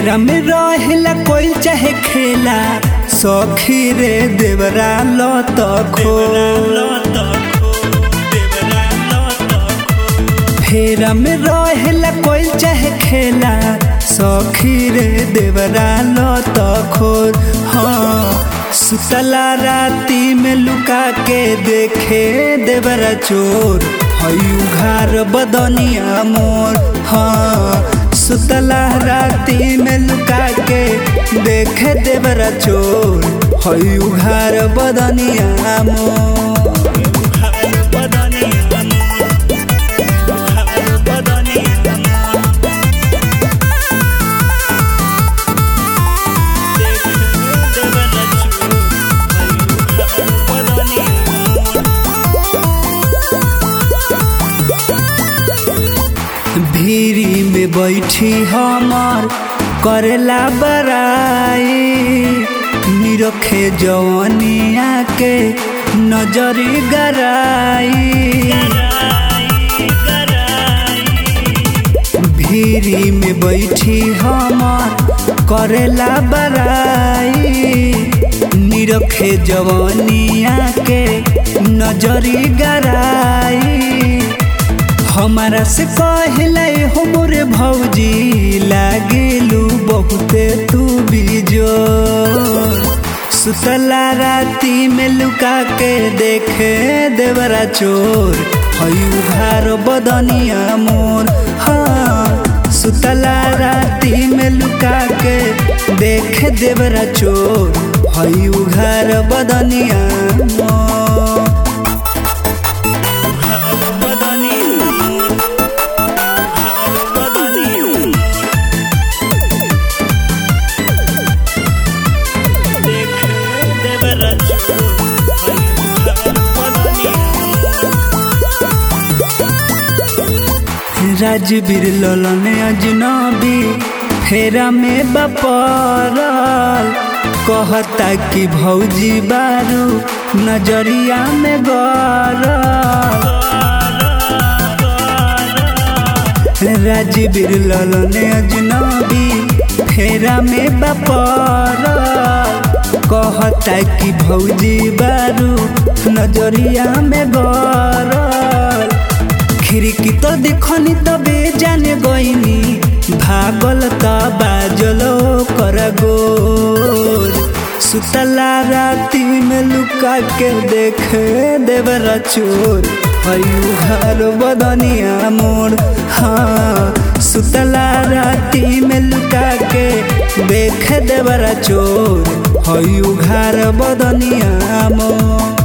फेरा में रहेला कोई चाहे खेला सखी रे देवरा लत खो फेरा में रहेला कोई चाहे खेला सखी रे देवरा लत खोर हाँ सुतला राती में लुका के देखे देवरा चोर हई उघार बदनिया मोर हाँ सुतला राती में लुका के देखे देवरा चोर हई उघार बदनिया मोर भीरी में बैठी हमार करेला बराई निरखे जवनिया के नजरी गराई भीरी में बैठी हमार करेला बराई निरखे जवनिया के नजरी गराई हमारा से कहले हो मोरे भौजी लागेलू बहुते तू बीजो सुतला राती में लुका के देखे देवरा चोर हई उघार बदनिया मोर हाँ सुतला राती में लुका के देखे देवरा चोर हई उघार बदनिया मोर राजवीर ललन अजनबी फेरा में बपरल कहता कि भौजी बारू नजरिया में गरल राजवीर ललन अजनबी फेरा में बपरल कहता कि भौजी बारू नजरिया में गरल खिड़की तो देखनी तबे जाने गईनी भागल त बाजल कर गोर सुतला राती में लुका के देखे देवरा चोर हयू घर बदनिया मोर हाँ सुतला राती में लुका के देखे देवरा चोर हयू घर बदनिया मोर